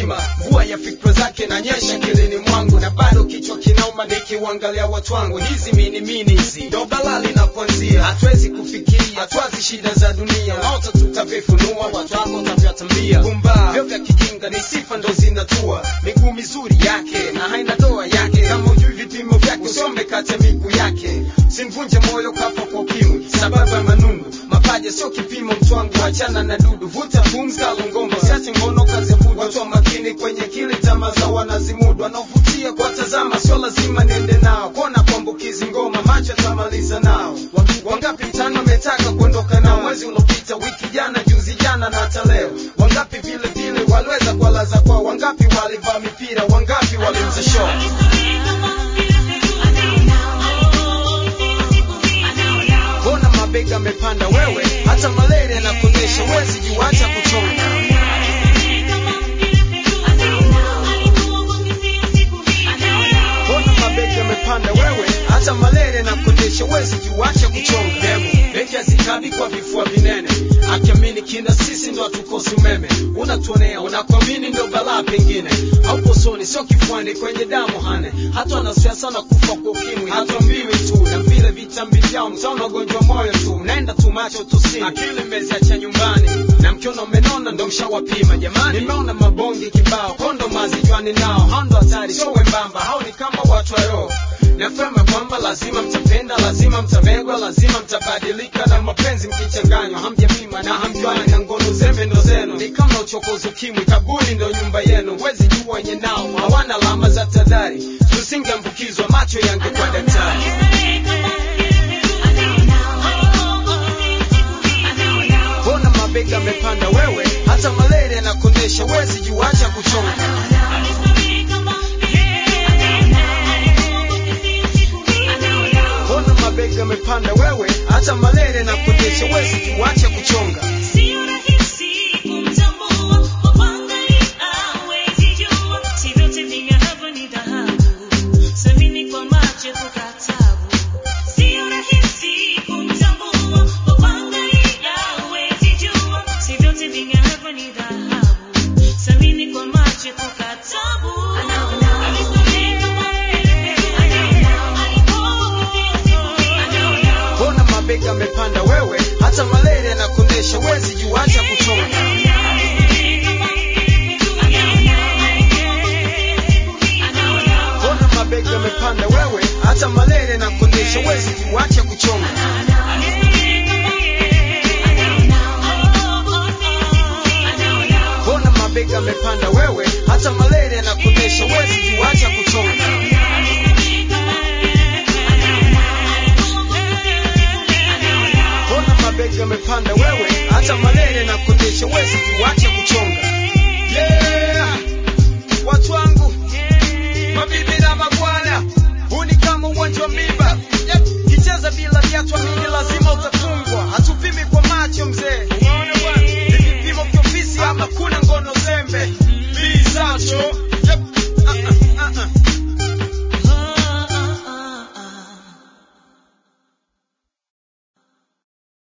mzima mvua ya fikra zake nanyesha kilini mwangu na bado kichwa kinauma nikiuangalia watu wangu hizi mini mini hizi ndo balaa linapoanzia hatuwezi kufikiria hatwazi shida za dunia naota tutavifunua watu wako tavyatambia gumba vyo vya kijinga ni sifa ndo zinatua miguu mizuri yake na haina doa yake kama ujui vipimo vyake usome kati ya miguu yake simvunje moyo kafa kwa ukimwi sababu ya manundu mapaja sio kipimo mtwangu achana na dudu vuta pumzi kalungomba siache ngono kazi ya budu watu wa makini kwenye kili tamaa za wanazimudu wanaovutia kwa tazama sio lazima niende nao kona kuambukizi ngoma macho tamaliza nao wangapi mtano wametaka kuondoka nao mwezi uliopita wiki jana juzi jana na hata leo wangapi vile vile waliweza kuwalaza kwao wangapi walivaa mipira wangapi waliuza show mbona mabega amepanda wewe hata malaria na kuonyesha wezi juu hata kuchonga mbona mabega amepanda wewe hata malaria na kuonyesha wezi juu acha kuchonga demo beki hazikabi kwa vifua vinene akiamini kina sisi ndo hatukosi umeme unatuonea unakuamini ndo balaa pengine au soni sio kifuani kwenye damu hane hata wanasiasa sana kufa kwa ukimwi hatuambiwi tu na vile vitambi vyao mtaona ugonjwa moyo tu mnaenda tu macho tusini akili mmeziacha nyumbani na mkiona umenona ndo mshawapima jamani nimeona mabonge kibao kondo mazijuani nao